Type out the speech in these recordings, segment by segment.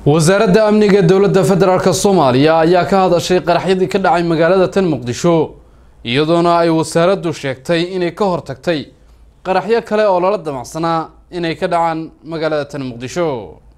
wasaaradda amniga dowladda federaalk soomaaliya ayaa ka hadashay qaraxyadii ka dhacay magaalada tan muqdisho iyadoona ay wasaaraddu sheegtay inay ka hortagtay qaraxyo kale oo lala damacsanaa inay ka dhacaan magaalada tan muqdisho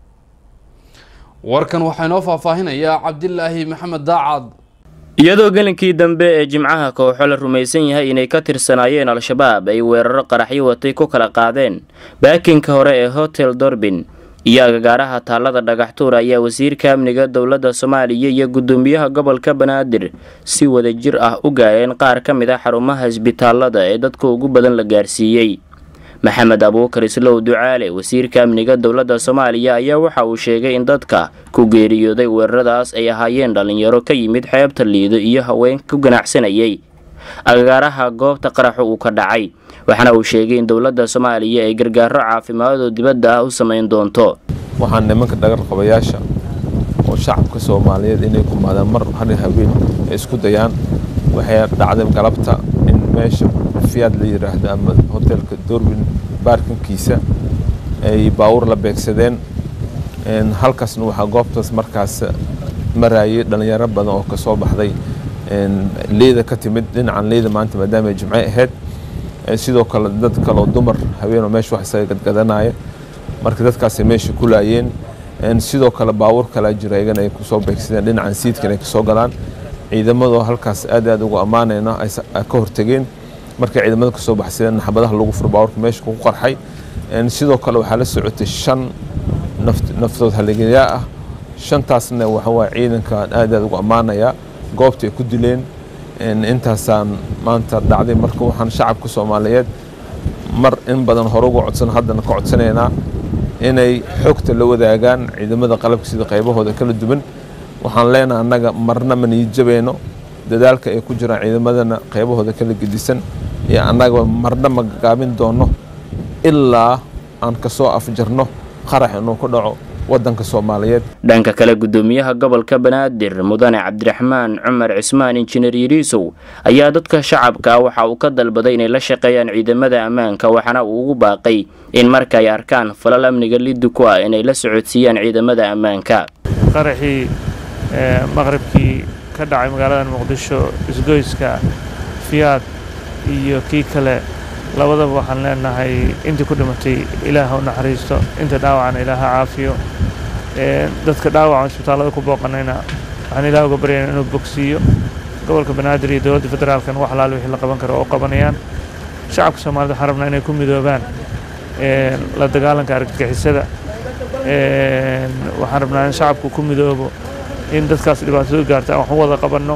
warkan waxaa inoo faahfaahinayaa cabdilaahi maxamed daacad iyadoo gelinkii dambe ee jimcaha kooxo la rumaysan yahay inay ka tirsanaayeen al-shabaab ay weeraro qaraxyo watay ku kala qaadeen baakinka hore ee hotel dorbin iyo agagaaraha taalada dhagaxtuur ayaa wasiirka amniga dowladda soomaaliya iyo guddoomiyaha gobolka banaadir si wadajir ah u gaareen qaar ka mid a xarumaha isbitaalada ee dadka ugu badan la gaarsiiyey maxamed abuukar islow ducaale wasiirka amniga dowladda soomaaliya ayaa waxa uu sheegay in dadka ku geeriyooday weeraradaas ay ahaayeen dhallinyaro ka yimid xeebta liido iyo haween ku ganacsanayay agagaaraha goobta qaraxu uu ka dhacay waxaana uu sheegay in dowladda soomaaliya ay gargaaro caafimaadoo dibadda ah u samayn doonto waxaan nimanka dhagarqabayaasha oo shacabka soomaaliyeed inay kumaadaan mar hari haween ay isku dayaan waxay dhacday galabta in meesha fiyaad la yidhaahdo ama hotelka dorbin baarkinkiisa ay baawur la beegsadeen halkaasna waxaa goobtaas markaas maraayay dhallinyaro badan oo kasoo baxday liida ka timid dhinacan liida maanta maadaama ay jimce ahayd sidoo kale dad kaleo dumar haweenoo meesha wax isaga gadgadanaya marka dadkaasay meesha ku laayeen sidoo kale baawur kalaa jira iyagana ay kusoo beegsadeen dhinacan siidkan ay kasoo galaan ciidamadoo halkaas aad aad ugu ammaanayna ay ka hortageen markay ciidamada kasoo baxsadeen naxbadaha lagu furo baawurka meesha ku qarxay sidoo kale waxaa la socotay shan naftood haligayaa ah shantaasna waxawaaye ciidankaan aad aad ugu ammaanayaa goobta ay ku dileen intaasaan maanta dhacday marka waxaan shacabka soomaaliyeed mar in badan hore uga codsan haddana ka codsanaynaa inay xogta la wadaagaan ciidamada qalabka sida qaybahooda kala duwan waxaan leenaha annaga marna ma niijabayno dadaalka ay ku jiraan ciidamadana qaybahooda kala gedisan iyo annaga marna ma gaabin doono ilaa aan kasoo afjarno qarax inuu ku dhaco wadanka soomaaliyeed dhanka kale guddoomiyaha gobolka banaadir mudane cabdiraxmaan cumar cismaan injineer yariisow ayaa dadka shacabka ah waxa uu ka dalbaday inay la shaqeeyaan ciidamada ammaanka waxaana uu ugu baaqay in marka ay arkaan falal amniga liddi ku ah inay la socodsiiyaan ciidamada ammaanka qaraxii maqribkii ka dhacay magaalada muqdisho isgoyska fiyaad iyo kii kale labadaba waxaan leenahay intii ku dhimatay ilaah u naxariisto inta dhaawacana ilaah ha caafiyo dadka dhaawacan isbitaallada ku booqanayna waxaan ilaah uga baryayna inuu bogsiiyo gobolka banaadir iyo dowladda federaalkan wax alaal wixii la qaban karo oo qabanayaan shacabka soomaalida waxaan rabnaa inay ku midoobaan la dagaalanka argagixisada waxaan rabnaa in shacabku ku midoobo in dadkaas dhibaatadu gaarta aan wax u wada qabanno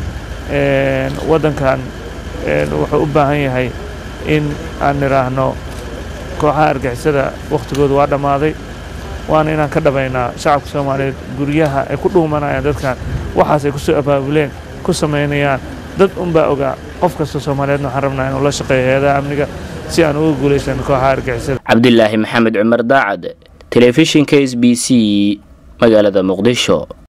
waddankan wuxuu u baahan yahay in aan nidhaahno kooxaha argixisada wakhtigooda waa dhammaaday waana inaan ka dhabaynaa shacabka soomaaliyeed guryaha ay ku dhuumanayaan dadkan waxaas ay kusoo abaabuleen ku samaynayaan dad unbaa ogaa qof kasta soomaaliyeedna waxaan rabnaa inuu la shaqeeyo hay-adaha amniga si aan uga guulaysan kooxaha argixisada cabdilaahi maxamed cumar daacad telefishinka s b c magaalada muqdisho